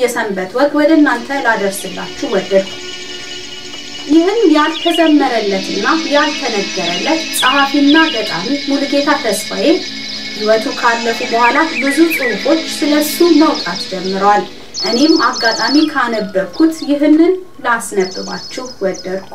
የሰንበት ወግ ወደ እናንተ ላደርስላችሁ ወደድኩ። ይህን ያልተዘመረለትና ያልተነገረለት ጸሐፊና ገጣሚ ሙሉጌታ ተስፋዬ ሕይወቱ ካለፉ በኋላ ብዙ ጽሑፎች ስለሱ መውጣት ጀምረዋል። እኔም አጋጣሚ ካነበብኩት ይህንን ላስነብባችሁ ወደድኩ።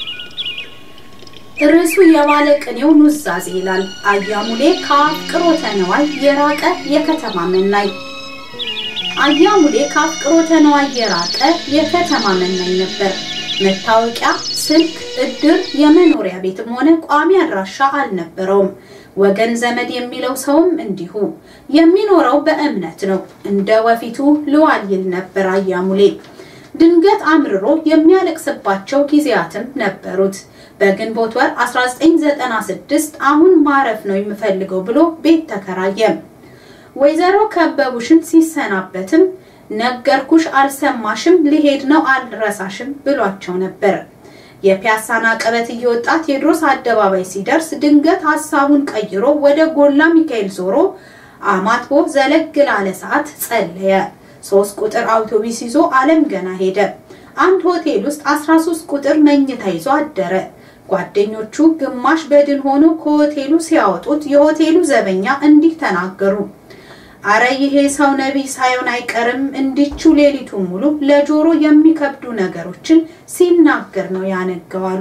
ርዕሱ የባለ ቅኔው ኑዛዜ ይላል። አያሙሌ ከአፍቅሮተ ነዋይ የራቀ የከተማ መናኝ። አያሙሌ ከአፍቅሮተ ነዋይ የራቀ የከተማ መናኝ ነበር። መታወቂያ፣ ስልክ፣ እድር፣ የመኖሪያ ቤትም ሆነ ቋሚ አድራሻ አልነበረውም። ወገን ዘመድ የሚለው ሰውም እንዲሁ። የሚኖረው በእምነት ነው። እንደ ወፊቱ ልዋል ይል ነበር አያሙሌ። ድንገት አምርሮ የሚያለቅስባቸው ጊዜያትም ነበሩት። በግንቦት ወር 1996 አሁን ማረፍ ነው የምፈልገው ብሎ ቤት ተከራየ። ወይዘሮ ከበቡሽን ሲሰናበትም ነገርኩሽ አልሰማሽም፣ ሊሄድ ነው አልረሳሽም ብሏቸው ነበር። የፒያሳን አቀበት እየወጣ ቴዎድሮስ አደባባይ ሲደርስ ድንገት ሀሳቡን ቀይሮ ወደ ጎላ ሚካኤል ዞሮ አማትቦ ዘለግ ላለ ሰዓት ጸለየ። ሶስት ቁጥር አውቶቡስ ይዞ አለም ገና ሄደ። አንድ ሆቴል ውስጥ 13 ቁጥር መኝታ ይዞ አደረ። ጓደኞቹ ግማሽ በድን ሆኖ ከሆቴሉ ሲያወጡት የሆቴሉ ዘበኛ እንዲህ ተናገሩ። አረ ይሄ ሰው ነቢይ ሳይሆን አይቀርም እንዲቹ ሌሊቱን ሙሉ ለጆሮ የሚከብዱ ነገሮችን ሲናገር ነው ያነገዋሉ።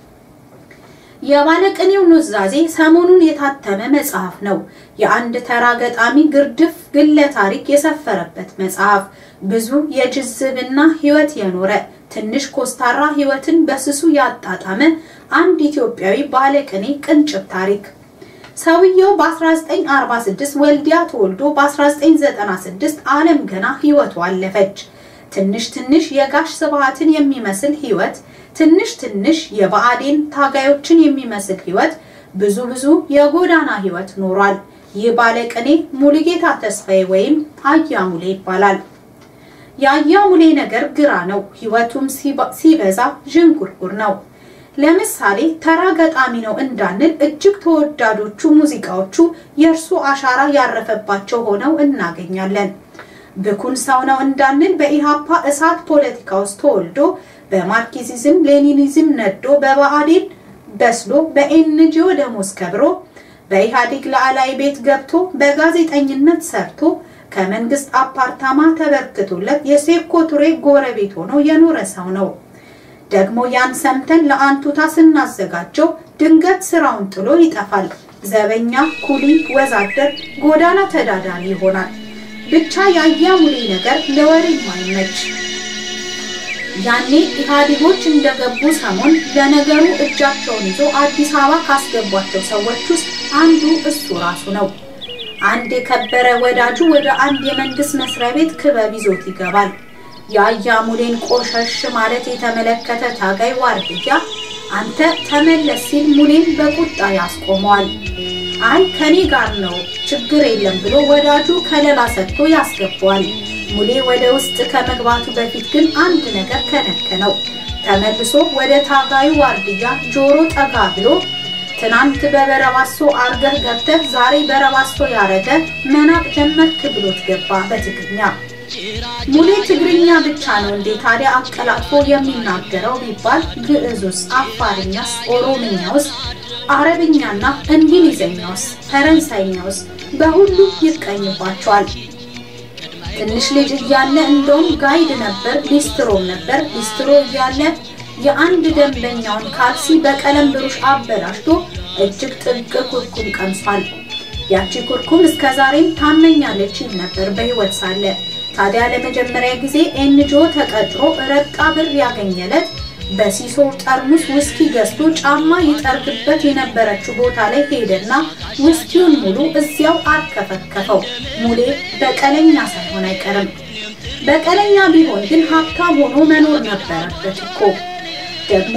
የባለቅኔው ኑዛዜ ሰሞኑን የታተመ መጽሐፍ ነው። የአንድ ተራ ገጣሚ ግርድፍ ግለ ታሪክ የሰፈረበት መጽሐፍ። ብዙ የጅዝብና ሕይወት የኖረ ትንሽ ኮስታራ ሕይወትን በስሱ ያጣጣመ አንድ ኢትዮጵያዊ ባለቅኔ ቅንጭብ ታሪክ። ሰውየው በ1946 ወልዲያ ተወልዶ በ1996 ዓለም ገና ሕይወቱ አለፈች። ትንሽ ትንሽ የጋሽ ስብሃትን የሚመስል ሕይወት ትንሽ ትንሽ የብአዴን ታጋዮችን የሚመስል ሕይወት ብዙ ብዙ የጎዳና ሕይወት ኖሯል። ይህ ባለቅኔ ሙሉጌታ ተስፋዬ ወይም አያሙሌ ይባላል። የአያሙሌ ነገር ግራ ነው። ሕይወቱም ሲበዛ ዥንጉርጉር ነው። ለምሳሌ ተራ ገጣሚ ነው እንዳንል እጅግ ተወዳጆቹ ሙዚቃዎቹ የእርሱ አሻራ ያረፈባቸው ሆነው እናገኛለን። ብኩን ሰው ነው እንዳንል በኢሃፓ እሳት ፖለቲካ ውስጥ ተወልዶ በማርክሲዝም ሌኒኒዝም ነዶ በብአዴን በስሎ በኤንጂኦ ደሞዝ ከብሮ በኢህአዴግ ላዕላይ ቤት ገብቶ በጋዜጠኝነት ሰርቶ ከመንግስት አፓርታማ ተበርክቶለት የሴኮ ቱሬ ጎረቤት ሆኖ የኖረ ሰው ነው። ደግሞ ያን ሰምተን ለአንቱታ ስናዘጋጀው ድንገት ስራውን ጥሎ ይጠፋል። ዘበኛ፣ ኩሊ፣ ወዛደር፣ ጎዳና ተዳዳሪ ይሆናል። ብቻ የአያሙሌ ነገር ለወሬ የማይመች ያኔ ኢህአዴጎች እንደገቡ ሰሞን ለነገሩ እጃቸውን ይዞ አዲስ አበባ ካስገቧቸው ሰዎች ውስጥ አንዱ እሱ ራሱ ነው። አንድ የከበረ ወዳጁ ወደ አንድ የመንግስት መስሪያ ቤት ክበብ ይዞት ይገባል። የአያሙሌን ቆሸሽ ማለት የተመለከተ ታጋይ ዋርድያ አንተ ተመለስ ሲል ሙሌን በቁጣ ያስቆመዋል። አይ ከኔ ጋር ነው ችግር የለም ብሎ ወዳጁ ከለላ ሰጥቶ ያስገባዋል። ሙሌ ወደ ውስጥ ከመግባቱ በፊት ግን አንድ ነገር ከነከነው። ተመልሶ ወደ ታጋዩ ዋርድያ ጆሮ ጠጋ ብሎ ትናንት በበረባሶ አርገህ ገብተህ ዛሬ በረባሶ ያረገ መናቅ ጀመርክ ብሎት ገባ በትግርኛ። ሙሌ ትግርኛ ብቻ ነው እንዴ ታዲያ አቀላጥፎ የሚናገረው ቢባል ግዕዙስ፣ አፋርኛስ፣ ኦሮምኛውስ፣ አረብኛና እንግሊዘኛውስ፣ ፈረንሳይኛውስ በሁሉ ይቀኝባቸዋል። ትንሽ ልጅ እያለ እንደውም ጋይድ ነበር፣ ሊስትሮም ነበር። ሊስትሮ እያለ የአንድ ደንበኛውን ካልሲ በቀለም ብሩሽ አበላሽቶ እጅግ ጥብቅ ኩርኩም ቀምሷል። ያቺ ኩርኩም እስከዛሬም ታመኛለች ይል ነበር በሕይወት ሳለ። ታዲያ ለመጀመሪያ ጊዜ ኤንጂኦ ተቀጥሮ ረቃ ብር ያገኘለት በሲሶ ጠርሙስ ውስኪ ገዝቶ ጫማ ይጠርግበት የነበረችው ቦታ ላይ ሄደና ውስኪውን ሙሉ እዚያው አርከፈከፈው። ሙሌ በቀለኛ ሳይሆን አይቀርም። በቀለኛ ቢሆን ግን ሀብታም ሆኖ መኖር ነበረበት እኮ። ደግሞ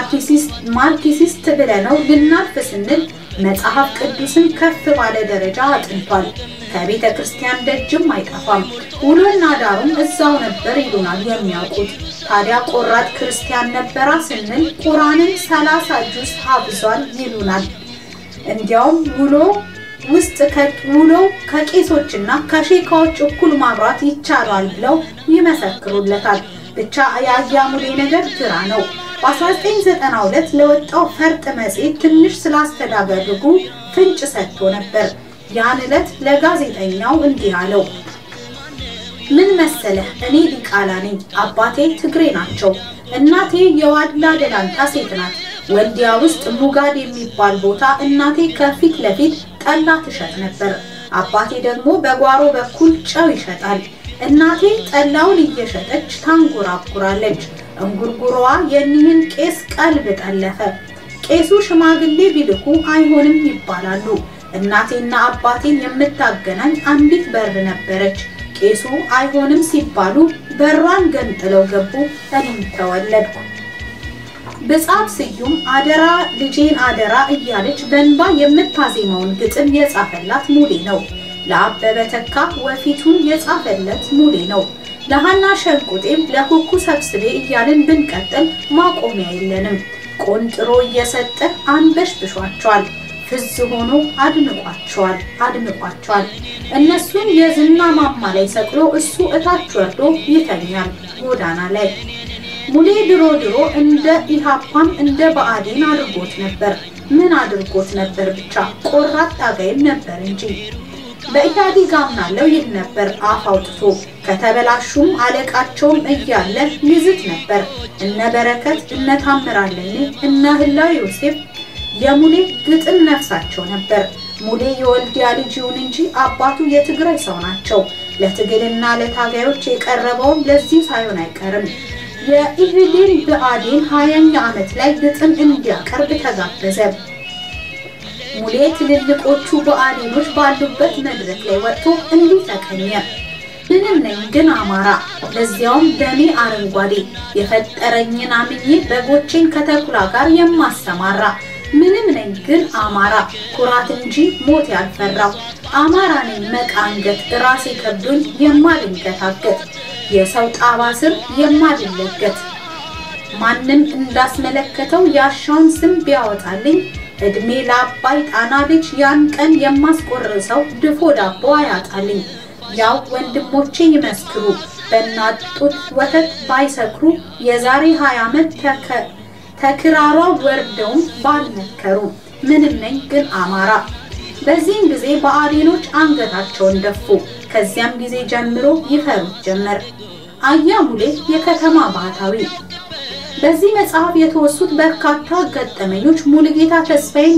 ማርክሲስት ብለነው ልናልፍ ስንል መጽሐፍ ቅዱስን ከፍ ባለ ደረጃ አጥንቷል። ከቤተ ክርስቲያን ደጅም አይጠፋም። ውሎና ዳሩም እዛው ነበር ይሉናል የሚያውቁት። ታዲያ ቆራጥ ክርስቲያን ነበራ ስንል ቁራንን ሰላሳ ጁስ ሀብዟል ይሉናል። እንዲያውም ውሎ ውስጥ ውለው ከቄሶችና ከሼካዎች እኩል ማብራት ይቻላል ብለው ይመሰክሩለታል። ብቻ የአያሙሌ ነገር ግራ ነው። በ1992 ለወጣው ፈርጥ መጽሔት ትንሽ ስላስተዳደጉ ፍንጭ ሰጥቶ ነበር። ያን ዕለት ለጋዜጠኛው እንዲህ አለው። ምን መሰለህ፣ እኔ ዲቃላ ነኝ። አባቴ ትግሬ ናቸው። እናቴ የዋድላ ደላንታ ሴት ናት። ወልዲያ ውስጥ ሙጋድ የሚባል ቦታ እናቴ ከፊት ለፊት ጠላ ትሸጥ ነበር። አባቴ ደግሞ በጓሮ በኩል ጨው ይሸጣል። እናቴ ጠላውን እየሸጠች ታንጎራጉራለች። እንጉርጉሮዋ የኒህን ቄስ ቀልብ ጠለፈ። ቄሱ ሽማግሌ ቢልኩ አይሆንም ይባላሉ። እናቴና አባቴን የምታገናኝ አንዲት በር ነበረች። ቄሱ አይሆንም ሲባሉ በሯን ገንጥለው ገቡ። እኔም ተወለድኩ። ብጻት ስዩም አደራ ልጄን አደራ እያለች በእንባ የምታዜመውን ግጥም የጻፈላት ሙሌ ነው። ለአበበ ተካ ወፊቱን የጻፈለት ሙሌ ነው። ለሃና ሸንቁጤም ለኩኩ ሰብስቤ እያልን ብንቀጥል ማቆሚያ የለንም። ቆንጥሮ እየሰጠ አንበሽብሿቸዋል። ፍዝ ሆኖ አድንቋቸዋል አድንቋቸዋል። እነሱን የዝና ማማ ላይ ሰቅሎ እሱ እታች ወርዶ ይተኛል ጎዳና ላይ። ሙሌ ድሮ ድሮ እንደ ኢሃፓም እንደ ብአዴን አድርጎት ነበር። ምን አድርጎት ነበር ብቻ ቆራጥ ታጋይም ነበር እንጂ በኢህአዴግ አምናለው ይል ነበር አፍ አውጥቶ። ከተበላሹም አለቃቸውም እያለ ይዝት ነበር። እነ በረከት እነ ታምራለኝ እነ ህላዊ ዮሴፍ የሙሌ ግጥም ነፍሳቸው ነበር። ሙሌ የወልዲያ ልጅ ይሁን እንጂ አባቱ የትግራይ ሰው ናቸው። ለትግልና ለታጋዮች የቀረበውም ለዚህ ሳይሆን አይቀርም። የኢህዴን ብአዴን ሀያኛ ዓመት ላይ ግጥም እንዲያቀርብ ተጋበዘ። ሙሌ ትልልቆቹ ብአዴኖች ባሉበት መድረክ ላይ ወጥቶ እንዲህ ተቀኘ። ምንም ነኝ ግን አማራ፣ ለዚያውም ደሜ አረንጓዴ፣ የፈጠረኝን አምኜ በጎቼን ከተኩላ ጋር የማሰማራ ምንም ነኝ ግን አማራ፣ ኩራት እንጂ ሞት ያልፈራው አማራ ነኝ መቃንገት፣ ራሴ ከብዶኝ የማልንገታገት የሰው ጣባ ስር የማልለገት ማንም እንዳስመለከተው ያሻውን ስም ቢያወጣልኝ እድሜ ለአባይ ጣና ልጅ ያን ቀን የማስቆርሰው ድፎ ዳቦ አያጣልኝ። ያው ወንድሞቼ ይመስክሩ በእናት ጡት ወተት ባይሰክሩ የዛሬ 20 ዓመት ተክራሯ ወርደውም ባልመከሩ ምንም ነኝ ግን አማራ። በዚህም ጊዜ ብአዴኖች አንገታቸውን ደፉ። ከዚያም ጊዜ ጀምሮ ይፈሩት ጀመር። አያሙሌ የከተማ ባህታዊ። በዚህ መጽሐፍ የተወሱት በርካታ ገጠመኞች ሙሉጌታ ተስፋዬን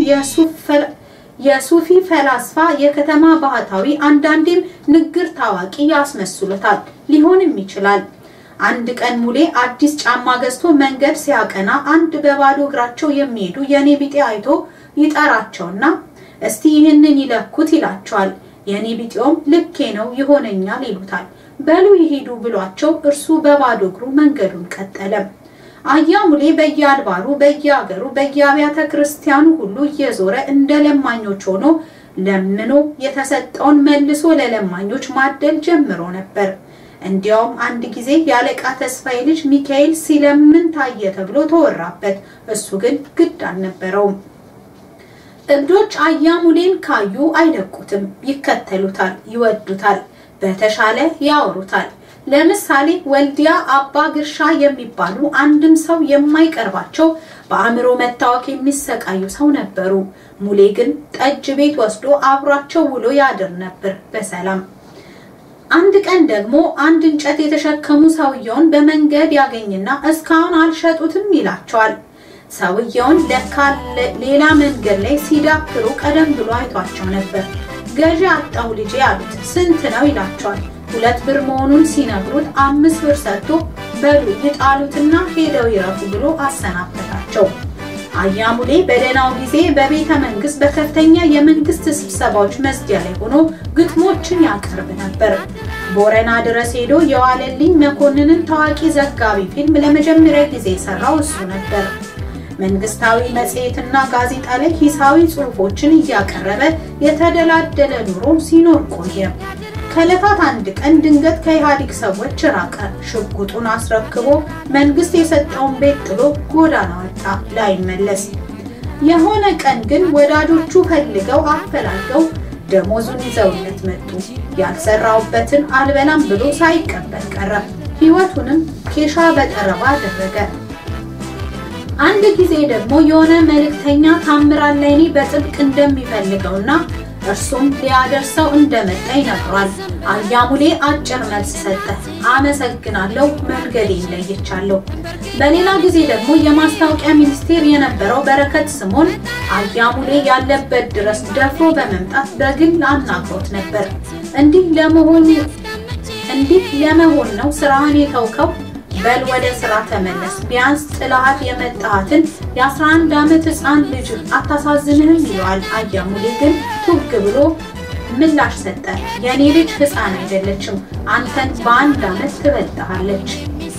የሱፊ ፈላስፋ፣ የከተማ ባህታዊ፣ አንዳንዴም ንግር ታዋቂ ያስመስሉታል። ሊሆንም ይችላል። አንድ ቀን ሙሌ አዲስ ጫማ ገዝቶ መንገድ ሲያቀና አንድ በባዶ እግራቸው የሚሄዱ የኔ ቢጤ አይቶ ይጠራቸውና እስቲ ይህንን ይለኩት ይላቸዋል። የኔ ቢጤውም ልኬ ነው ይሆነኛል ይሉታል። በሉ ይሄዱ ብሏቸው እርሱ በባዶ እግሩ መንገዱን ቀጠለ። አያሙሌ በየአድባሩ በየአገሩ በየአብያተ ክርስቲያኑ ሁሉ እየዞረ እንደ ለማኞች ሆኖ ለምኖ የተሰጠውን መልሶ ለለማኞች ማደል ጀምሮ ነበር። እንዲያውም አንድ ጊዜ የአለቃ ተስፋዬ ልጅ ሚካኤል ሲለምን ታየ ተብሎ ተወራበት። እሱ ግን ግድ አልነበረውም። እብዶች አያሙሌን ካዩ አይለቁትም፣ ይከተሉታል፣ ይወዱታል፣ በተሻለ ያወሩታል። ለምሳሌ ወልዲያ አባ ግርሻ የሚባሉ አንድም ሰው የማይቀርባቸው በአእምሮ መታወክ የሚሰቃዩ ሰው ነበሩ። ሙሌ ግን ጠጅ ቤት ወስዶ አብሯቸው ውሎ ያድር ነበር በሰላም። አንድ ቀን ደግሞ አንድ እንጨት የተሸከሙ ሰውየውን በመንገድ ያገኝና እስካሁን አልሸጡትም ይላቸዋል። ሰውየውን ለካ ሌላ መንገድ ላይ ሲዳክሩ ቀደም ብሎ አይቷቸው ነበር። ገዢ አጣው ልጄ አሉት። ስንት ነው ይላቸዋል። ሁለት ብር መሆኑን ሲነግሩት አምስት ብር ሰጥቶ በሉ ይጣሉትና ሄደው ይረፉ ብሎ አሰናበታቸው። አያሙሌ በደህናው ጊዜ በቤተ መንግስት በከፍተኛ የመንግስት ስብሰባዎች መዝጊያ ላይ ሆኖ ግጥሞችን ያቀርብ ነበር። ቦረና ድረስ ሄዶ የዋለልኝ መኮንንን ታዋቂ ዘጋቢ ፊልም ለመጀመሪያ ጊዜ የሰራው እሱ ነበር። መንግስታዊ መጽሔትና ጋዜጣ ላይ ሂሳዊ ጽሑፎችን እያቀረበ የተደላደለ ኑሮ ሲኖር ቆየ። ከዕለታት አንድ ቀን ድንገት ከኢህአዴግ ሰዎች ራቀ። ሽጉጡን አስረክቦ መንግስት የሰጠውን ቤት ጥሎ ጎዳና ወጣ ላይመለስ። የሆነ ቀን ግን ወዳጆቹ ፈልገው አፈላልገው ደሞዙን ይዘውለት መጡ። ያልሰራውበትን አልበላም ብሎ ሳይቀበል ቀረ። ሕይወቱንም ኬሻ በጠረባ አደረገ። አንድ ጊዜ ደግሞ የሆነ መልእክተኛ ታምራት ላይኔ በጥብቅ እንደሚፈልገውና እርሱም ሊያደርሰው እንደመጣ ይነግሯል። አያሙሌ አጭር መልስ ሰጠ። አመሰግናለሁ፣ መንገዴን ለይቻለሁ። በሌላ ጊዜ ደግሞ የማስታወቂያ ሚኒስቴር የነበረው በረከት ስምኦን አያሙሌ ያለበት ድረስ ደፍሮ በመምጣት በግል አናግሮት ነበር። እንዲህ ለመሆን እንዲህ ለመሆን ነው ስራህን የተውከው? በል ወደ ስራ ተመለስ። ቢያንስ ጥላሃት የመጣሃትን የ11 ዓመት ሕፃን ልጅ አታሳዝንህም? ይለዋል። አያሙሌ ግን ቱግ ብሎ ምላሽ ሰጠ። የኔ ልጅ ሕፃን አይደለችም፣ አንተን በአንድ ዓመት ትበልጥሃለች።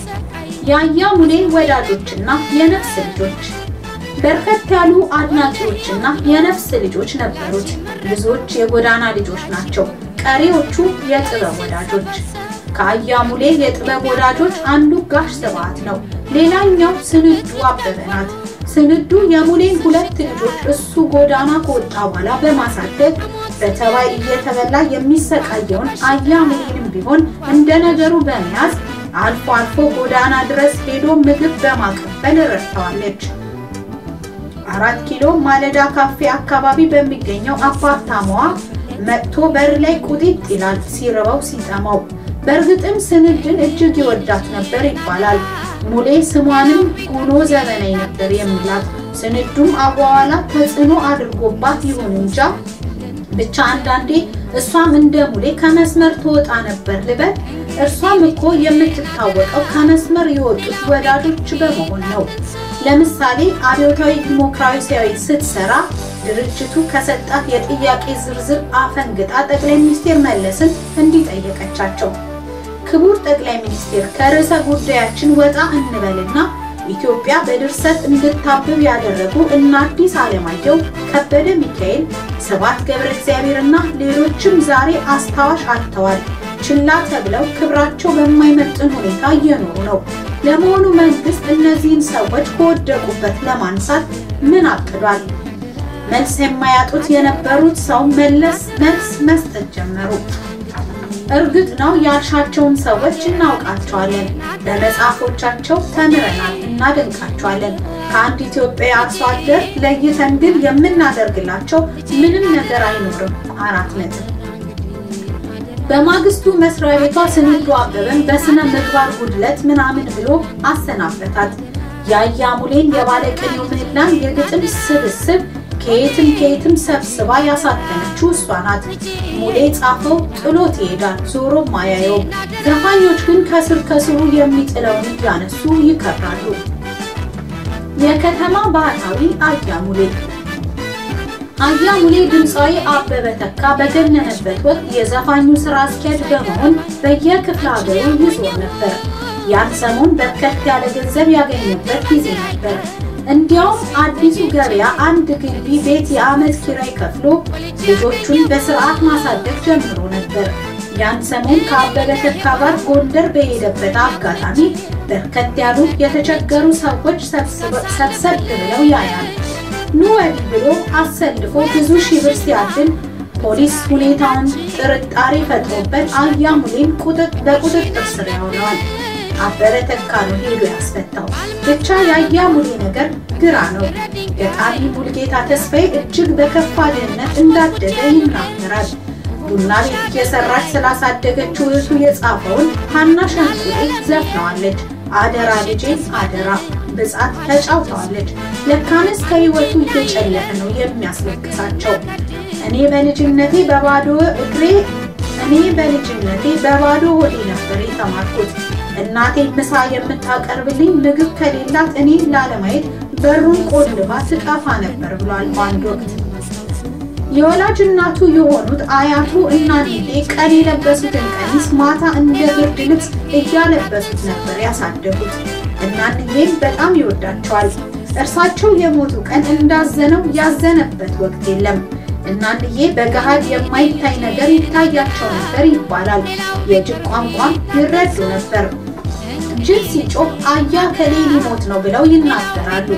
የአያሙሌ ወዳጆችና የነፍስ ልጆች በርከት ያሉ አድናቂዎችና የነፍስ ልጆች ነበሩት። ብዙዎች የጎዳና ልጆች ናቸው፣ ቀሪዎቹ የጥበብ ወዳጆች። ከአያሙሌ የጥበብ ወዳጆች አንዱ ጋሽ ስብሐት ነው። ሌላኛው ስንዱ አበበ ናት። ስንዱ የሙሌን ሁለት ልጆች እሱ ጎዳና ከወጣ በኋላ በማሳደግ በተባይ እየተበላ የሚሰቃየውን አያሙሌንም ቢሆን እንደ ነገሩ በመያዝ አልፎ አልፎ ጎዳና ድረስ ሄዶ ምግብ በማቀበል ረድተዋለች። አራት ኪሎ ማለዳ ካፌ አካባቢ በሚገኘው አፓርታማዋ መጥቶ በር ላይ ቁጢጥ ይላል ሲርበው ሲጠማው። በእርግጥም ስንድን እጅግ ይወዳት ነበር ይባላል። ሙሌ ስሟንም ጉኖ ዘመናዊ ነበር የሚላት። ስንዱም አቧዋላ ተጽዕኖ አድርጎባት ይሁን እንጃ ብቻ አንዳንዴ እሷም እንደ ሙሌ ከመስመር ትወጣ ነበር ልበል። እርሷም እኮ የምትታወቀው ከመስመር የወጡት ወዳጆች በመሆን ነው። ለምሳሌ አብዮታዊ ዲሞክራሲያዊ ስትሰራ ድርጅቱ ከሰጣት የጥያቄ ዝርዝር አፈንግጣ ጠቅላይ ሚኒስቴር መለስን እንዲጠየቀቻቸው ክቡር ጠቅላይ ሚኒስቴር ከርዕሰ ጉዳያችን ወጣ እንበልና ኢትዮጵያ በድርሰት እንድታብብ ያደረጉ እነ አዲስ አለማየሁ፣ ከበደ ሚካኤል፣ ስብሐት ገብረ እግዚአብሔርና ሌሎችም ዛሬ አስታዋሽ አጥተዋል። ችላ ተብለው ክብራቸው በማይመጥን ሁኔታ እየኖሩ ነው። ለመሆኑ መንግስት እነዚህን ሰዎች ከወደቁበት ለማንሳት ምን አቅዷል? መልስ የማያጡት የነበሩት ሰው መለስ መልስ መስጠት ጀመሩ። እርግጥ ነው ያልሻቸውን ሰዎች እናውቃቸዋለን። በመጽሐፎቻቸው ተምረናል፣ እናደንቃቸዋለን። ከአንድ ኢትዮጵያዊ አርሶ አደር ለይተን ግን የምናደርግላቸው ምንም ነገር አይኖርም። አራት ነጥብ። በማግስቱ መስሪያ ቤቷ ስንዱ አበበን በስነ ምግባር ጉድለት ምናምን ብሎ አሰናበታት። የአያሙሌን የባለቅኔው ምህላን የግጥም ስብስብ ከየትም ከየትም ሰብስባ ያሳተመችው እሷ ናት። ሙሌ ጻፈው ጥሎት ይሄዳል፣ ዞሮም አያየውም። ዘፋኞች ግን ከስር ከስሩ የሚጥለውን እያነሱ ይከብራሉ። የከተማ ባህታዊ አያሙሌ አያሙሌ ድምፃዊ አበበ ተካ በገነነበት ወቅት የዘፋኙ ስራ አስኪያጅ በመሆን በየክፍለ ሀገሩ ይዞር ነበር። ያን ሰሞን በርከት ያለ ገንዘብ ያገኘበት ጊዜ ነበር። እንዲያውም አዲሱ ገበያ አንድ ግቢ ቤት የዓመት ኪራይ ከፍሎ ልጆቹን በስርዓት ማሳደግ ጀምሮ ነበር። ያን ሰሞን ከአበበ ተካ ጋር ጎንደር በሄደበት አጋጣሚ በርከት ያሉ የተቸገሩ ሰዎች ሰብሰብ ብለው ያያል። ኑ ወዲህ ብሎ አሰልፎ ብዙ ሺህ ብር ሲያድል ፖሊስ ሁኔታውን ጥርጣሬ ፈጥሮበት አያሙሌን በቁጥጥር ስር ያውለዋል። አበበ ተካ ነው ሄዶ ያስፈታው። ብቻ የአያሙሌ ነገር ግራ ነው። ገጣሚ ሙልጌታ ተስፋዬ እጅግ በከፋ ድህነት እንዳደገ ይናገራል። ቡና ቤት እየሰራች ስላሳደገችው እህቱ የጻፈውን ሀና ሸንቁጤ ዘፍነዋለች። አደራ ልጄ አደራ ብጻት ተጫውተዋለች። ለካንስ ከህይወቱ እየጨለፈ ነው የሚያስለቅሳቸው። እኔ በልጅነቴ በባዶ እግሬ እኔ በልጅነቴ በባዶ ሆዴ ነበር የተማርኩት። እናቴ ምሳ የምታቀርብልኝ ምግብ ከሌላት እኔ ላለማየት በሩን ቆልባ ትጠፋ ነበር ብሏል በአንድ ወቅት። የወላጅ እናቱ የሆኑት አያቱ እናንዬ ቀን የለበሱትን ቀሚስ ማታ እንደ ብርድ ልብስ እያለበሱት ነበር ያሳደጉት። እናንዬም በጣም ይወዳቸዋል። እርሳቸው የሞቱ ቀን እንዳዘነው ያዘነበት ወቅት የለም። እናንዬ በገሃድ የማይታይ ነገር ይታያቸው ነበር ይባላል። የጅብ ቋንቋም ይረዱ ነበር። ጅብ ሲጮህ አያ ከሌ ሊሞት ነው ብለው ይናገራሉ።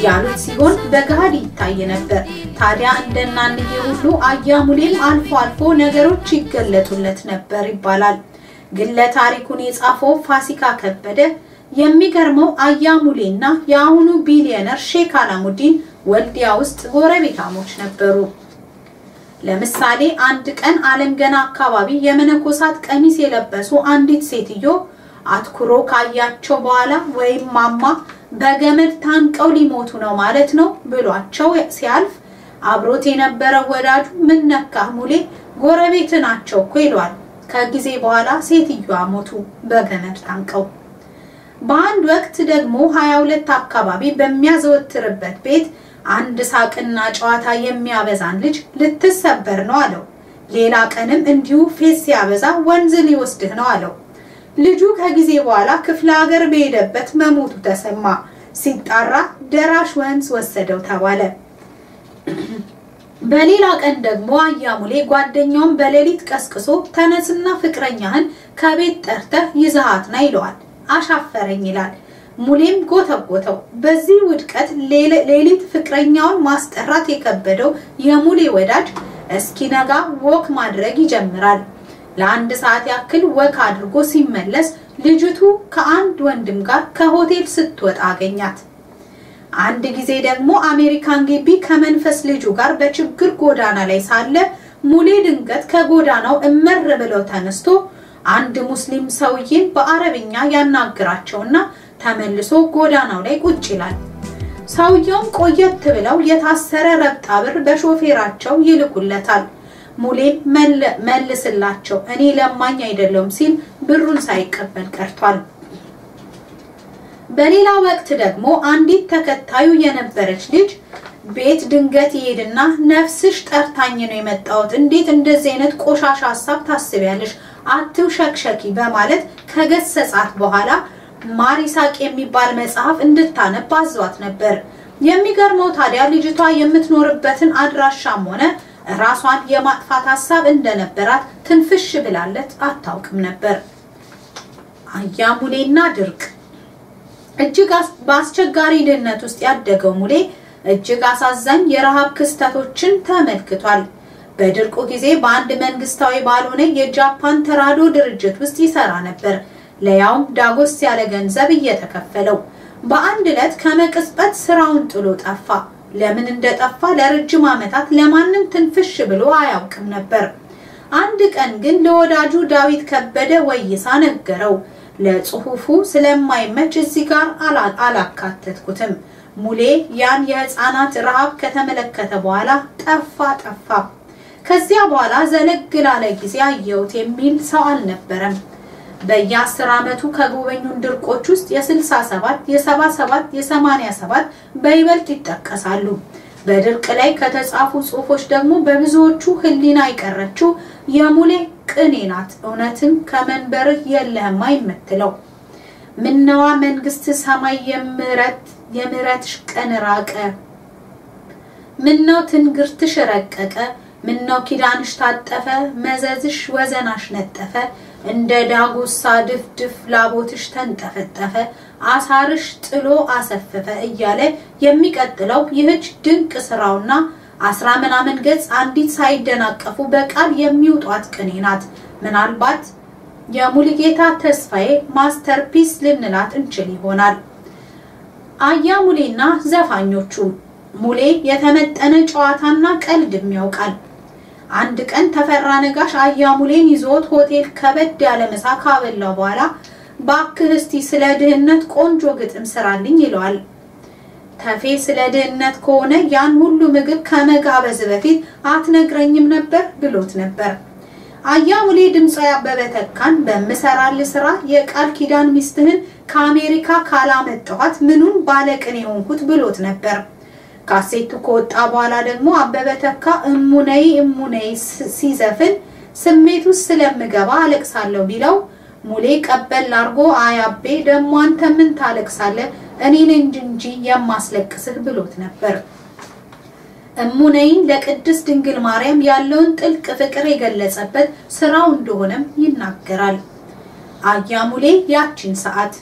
ያሉት ሲሆን በገሃድ ይታይ ነበር። ታዲያ እንደናንዬ ሁሉ አያሙሌም አልፎ አልፎ ነገሮች ይገለጡለት ነበር ይባላል። ግለ ታሪኩን የጻፈው ፋሲካ ከበደ የሚገርመው አያሙሌና የአሁኑ ቢሊዮነር ሼክ አላሙዲን ወልዲያ ውስጥ ጎረቤታሞች ነበሩ። ለምሳሌ አንድ ቀን አለም ገና አካባቢ የመነኮሳት ቀሚስ የለበሱ አንዲት ሴትዮ አትኩሮ ካያቸው በኋላ ወይም ማማ በገመድ ታንቀው ሊሞቱ ነው ማለት ነው ብሏቸው ሲያልፍ አብሮት የነበረው ወዳጁ ምን ነካህ ሙሌ ጎረቤት ናቸው እኮ ይሏል። ከጊዜ በኋላ ሴትዮዋ ሞቱ በገመድ ታንቀው። በአንድ ወቅት ደግሞ 22 አካባቢ በሚያዘወትርበት ቤት አንድ ሳቅና ጨዋታ የሚያበዛን ልጅ ልትሰበር ነው አለው። ሌላ ቀንም እንዲሁ ፌስ ሲያበዛ ወንዝ ሊወስድህ ነው አለው። ልጁ ከጊዜ በኋላ ክፍለ ሀገር በሄደበት መሞቱ ተሰማ። ሲጣራ ደራሽ ወንዝ ወሰደው ተባለ። በሌላ ቀን ደግሞ አያሙሌ ጓደኛውን በሌሊት ቀስቅሶ ተነስና ፍቅረኛህን ከቤት ጠርተህ ይዘሃት ና ይለዋል። አሻፈረኝ ይላል። ሙሌም ጎተጎተው። በዚህ ውድቀት ሌሊት ፍቅረኛውን ማስጠራት የከበደው የሙሌ ወዳጅ እስኪነጋ ወክ ማድረግ ይጀምራል። ለአንድ ሰዓት ያክል ወክ አድርጎ ሲመለስ ልጅቱ ከአንድ ወንድም ጋር ከሆቴል ስትወጣ አገኛት። አንድ ጊዜ ደግሞ አሜሪካን ግቢ ከመንፈስ ልጁ ጋር በችግር ጎዳና ላይ ሳለ ሙሌ ድንገት ከጎዳናው እመር ብለው ተነስቶ አንድ ሙስሊም ሰውዬን በአረብኛ ያናግራቸውና ተመልሶ ጎዳናው ላይ ቁጭ ይላል። ሰውየውም ቆየት ብለው የታሰረ ረብጣ ብር በሾፌራቸው ይልኩለታል። ሙሌም መልስላቸው እኔ ለማኝ አይደለሁም ሲል ብሩን ሳይቀበል ቀርቷል። በሌላ ወቅት ደግሞ አንዲት ተከታዩ የነበረች ልጅ ቤት ድንገት ይሄድና ነፍስሽ ጠርታኝ ነው የመጣሁት፣ እንዴት እንደዚህ አይነት ቆሻሻ ሀሳብ ታስቢያለሽ? አትውሸክሸኪ በማለት ከገሰጻት በኋላ ማር ይሳቅ የሚባል መጽሐፍ እንድታነብ አዟት ነበር። የሚገርመው ታዲያ ልጅቷ የምትኖርበትን አድራሻም ሆነ ራሷን የማጥፋት ሀሳብ እንደነበራት ትንፍሽ ብላለት አታውቅም ነበር። አያሙሌና ድርቅ እጅግ በአስቸጋሪ ድህነት ውስጥ ያደገው ሙሌ እጅግ አሳዛኝ የረሃብ ክስተቶችን ተመልክቷል። በድርቁ ጊዜ በአንድ መንግስታዊ ባልሆነ የጃፓን ተራድኦ ድርጅት ውስጥ ይሰራ ነበር። ለያውም ዳጎስ ያለ ገንዘብ እየተከፈለው። በአንድ ዕለት ከመቅጽበት ስራውን ጥሎ ጠፋ። ለምን እንደጠፋ ለረጅም ዓመታት ለማንም ትንፍሽ ብሎ አያውቅም ነበር። አንድ ቀን ግን ለወዳጁ ዳዊት ከበደ ወይሳ ነገረው። ለጽሁፉ ስለማይመች እዚህ ጋር አላካተትኩትም። ሙሌ ያን የህፃናት ረሃብ ከተመለከተ በኋላ ጠፋ ጠፋ። ከዚያ በኋላ ዘለግ ላለ ጊዜ አየሁት የሚል ሰው አልነበረም። በየአስር ዓመቱ ከጎበኙን ድርቆች ውስጥ የ67 የ77 የ87 በይበልጥ ይጠቀሳሉ። በድርቅ ላይ ከተጻፉ ጽሁፎች ደግሞ በብዙዎቹ ህሊና የቀረችው የሙሌ ቅኔ ናት። እውነትን ከመንበርህ የለህማ የምትለው ምነዋ መንግስት ሰማይ የምረት የምረትሽ ቀን ራቀ፣ ምነው ትንግርትሽ ረቀቀ፣ ምነው ኪዳንሽ ታጠፈ፣ መዘዝሽ ወዘናሽ ነጠፈ፣ እንደ ዳጉሳ ድፍድፍ ላቦትሽ ተንጠፈጠፈ፣ አሳርሽ ጥሎ አሰፈፈ እያለ የሚቀጥለው ይህች ድንቅ ስራውና አስራ ምናምን ገጽ አንዲት ሳይደናቀፉ በቃል የሚውጧት ቅኔ ናት። ምናልባት የሙሉጌታ ተስፋዬ ማስተርፒስ ልንላት እንችል ይሆናል። አያሙሌና ዘፋኞቹ ሙሌ የተመጠነ ጨዋታና ቀልድም ያውቃል። አንድ ቀን ተፈራ ነጋሽ አያሙሌን ይዞት ሆቴል ከበድ ያለ ምሳ ካበላው በኋላ ባክህ እስቲ ስለ ድህነት ቆንጆ ግጥም ስራልኝ ይለዋል። ተፌ ስለ ድህነት ከሆነ ያን ሁሉ ምግብ ከመጋበዝ በፊት አትነግረኝም ነበር ብሎት ነበር። አያሙሌ ድምፃዊ አበበ ተካን በምሰራል ስራ የቃል ኪዳን ሚስትህን ከአሜሪካ ካላመጣኋት ምኑን ባለቅኔ የሆንኩት ብሎት ነበር። ካሴቱ ከወጣ በኋላ ደግሞ አበበ ተካ እሙነይ እሙነይ ሲዘፍን ስሜት ውስጥ ስለምገባ አለቅሳለሁ ቢለው ሙሌ ቀበል አርጎ አያቤ ደግሞ አንተ ምን ታለቅሳለህ እኔን እንጂ የማስለቅስህ ብሎት ነበር። እሙነይን ለቅድስት ድንግል ማርያም ያለውን ጥልቅ ፍቅር የገለጸበት ስራው እንደሆነም ይናገራል። አያሙሌ ያቺን ሰዓት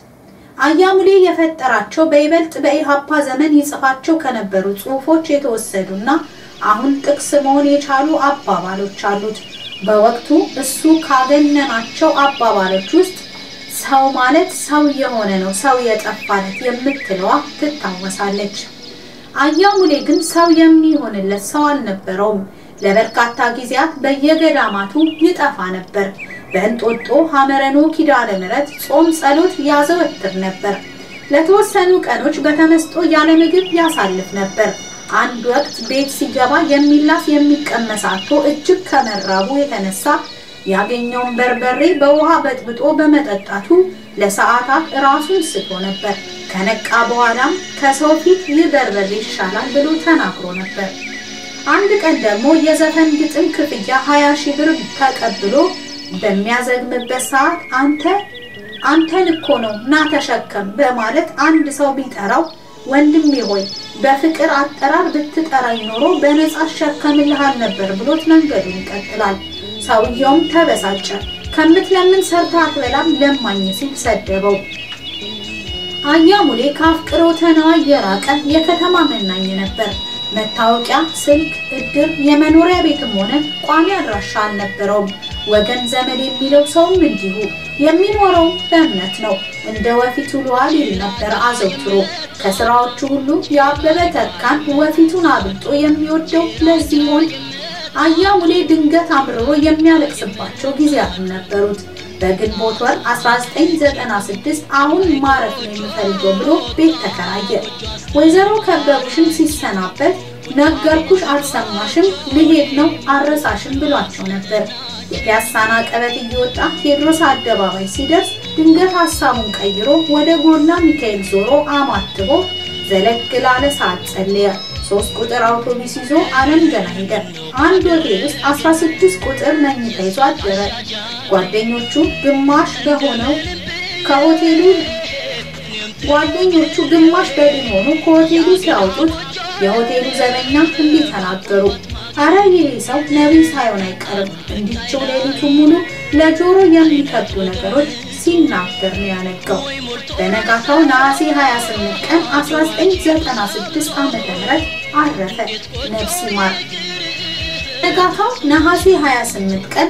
አያሙሌ የፈጠራቸው በይበልጥ በኢሃፓ ዘመን ይጽፋቸው ከነበሩ ጽሑፎች የተወሰዱና አሁን ጥቅስ መሆን የቻሉ አባባሎች አሉት። በወቅቱ እሱ ካገነናቸው አባባሎች ውስጥ ሰው ማለት ሰው የሆነ ነው፣ ሰው የጠፋለት የምትለዋ ትታወሳለች። አያሙሌ ግን ሰው የሚሆንለት ሰው አልነበረውም። ለበርካታ ጊዜያት በየገዳማቱ ይጠፋ ነበር። በእንጦጦ ሐመረኖ ኪዳነ ምሕረት ጾም ጸሎት ያዘወትር ነበር። ለተወሰኑ ቀኖች በተመስጦ ያለ ምግብ ያሳልፍ ነበር። አንድ ወቅት ቤት ሲገባ የሚላስ የሚቀመስ አጥቶ እጅግ ከመራቡ የተነሳ ያገኘውን በርበሬ በውሃ በጥብጦ በመጠጣቱ ለሰዓታት ራሱን ስቶ ነበር። ከነቃ በኋላም ከሰው ፊት ይህ በርበሬ ይሻላል ብሎ ተናግሮ ነበር። አንድ ቀን ደግሞ የዘፈን ግጥም ክፍያ 20 ሺህ ብር ተቀብሎ በሚያዘግምበት ሰዓት አንተ አንተን እኮ ነው ና ተሸከም በማለት አንድ ሰው ቢጠራው ወንድሜ ሆይ በፍቅር አጠራር ብትጠራኝ ኖሮ በነጻ አሸከምልሃል ነበር ብሎት መንገዱን ይቀጥላል። ሰውየውም ተበሳጨ። ከምትለምን ሰርታ አትበላም ለማኝ ሲል ሰደበው። አያሙሌ ከአፍቅሮተ ነዋይ የራቀ የከተማ መናኝ ነበር። መታወቂያ፣ ስልክ፣ እድር፣ የመኖሪያ ቤትም ሆነ ቋሚ አድራሻ አልነበረውም። ወገን ዘመድ የሚለው ሰውም እንዲሁ የሚኖረው በእምነት ነው። እንደ ወፊቱ ልዋል ይል ነበር አዘውትሮ። ከስራዎቹ ሁሉ የአበበ ተካን ወፊቱን አብልጦ የሚወደው ለዚህ ይሆን? አያሙሌ ድንገት አምርሮ የሚያለቅስባቸው ጊዜያትም ነበሩት። በግንቦት ወር 1996 አሁን ማረፍ ነው የምፈልገው ብሎ ቤት ተከራየ። ወይዘሮ ከበቡሽን ሲሰናበት ነገርኩሽ አልሰማሽም፣ ልሄድ ነው አረሳሽም ብሏቸው ነበር። የፒያሳን አቀበት እየወጣ ቴዎድሮስ አደባባይ ሲደርስ ድንገት ሀሳቡን ቀይሮ ወደ ጎላ ሚካኤል ዞሮ አማትቦ ዘለግ ላለ ሰዓት ጸለየ። ሶስት ቁጥር አውቶቡስ ይዞ አለም ገና ሄደ። አንድ ሆቴል ውስጥ 16 ቁጥር መኝታ ይዞ አደረ። ጓደኞቹ ግማሽ በሆነው ከሆቴሉ ጓደኞቹ ግማሽ በድን ሆኑ ከሆቴሉ ሲያወጡት የሆቴሉ ዘበኛ እንዲህ ተናገሩ። አረ ይህ ሰው ነቢይ ሳይሆን አይቀርም። እንዲቸው ሌሊቱ ሙሉ ለጆሮ የሚከብዱ ነገሮች ሲናገር ነው ያነጋው። በነጋታው ነሐሴ 28 ቀን 1996 ዓ.ም አረፈ። ነፍስ ይማር። ነጋታው ነሐሴ 28 ቀን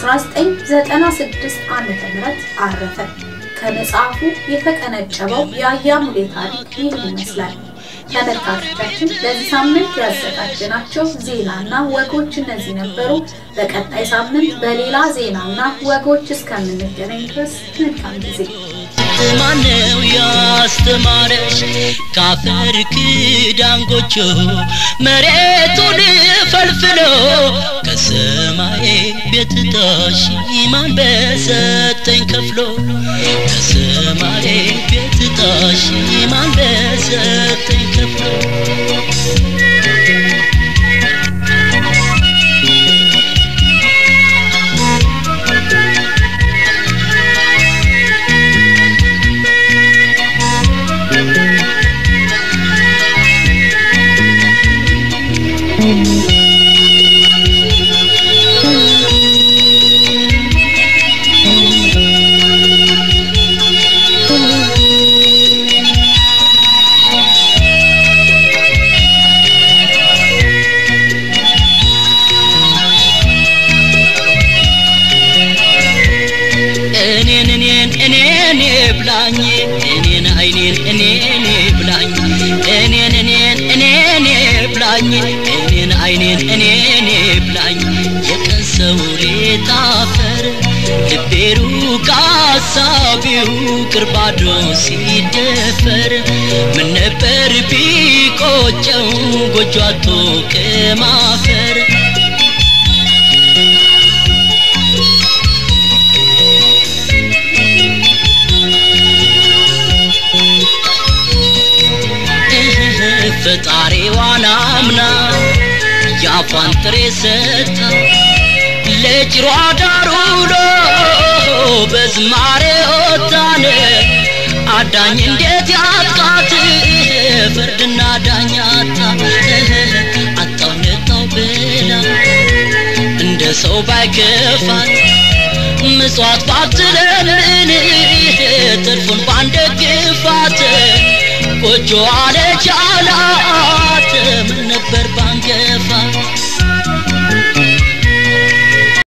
1996 ዓ.ም አረፈ። ከመጽሐፉ የተቀነጨበው የአያሙሌ ታሪክ ይህን ይመስላል። ተመልካቾቻችን በዚህ ሳምንት ያዘጋጀናቸው ዜናና ወጎች እነዚህ ነበሩ። በቀጣይ ሳምንት በሌላ ዜናና ወጎች እስከምንገናኝ ድረስ መልካም ጊዜ። ማነው ያስተማረሽ ካፈር ክዳን ጎጆ መሬቱን ፈልፍሎ ከሰማይ ቤት ጣሽ ማን በሰጠኝ ከፍሎ ከሰማይ ቤት ጣሽ ማን በሰጠኝ ከፍሎ እኔን እኔን እኔን ብላኝ እኔን አይኔን እኔን ብላኝ እኔን እኔን እኔን ብላኝ እኔን አይኔን እኔን ብላኝ የቀን ሰው ሌት አፈር ልቤሩ ካሳቢው ቅርባዶ ሲደፈር ምን ነበር ቢቆጨው ጎጆ አቶ ከማፈር ፈጣሪዋን አምና የአፏን ጥሬ ሰጥታ ለጭሯ ዳር ውሎ በዝማሬ ወጣን አዳኝ እንዴት ያጥቃት ፍርድና ዳኛታ አጣው ነጣው ብላ እንደ ሰው ባይከፋት ምጽዋት ባትለምን ትርፉን ባንደግፋት ጎጆ አለቻላት ምን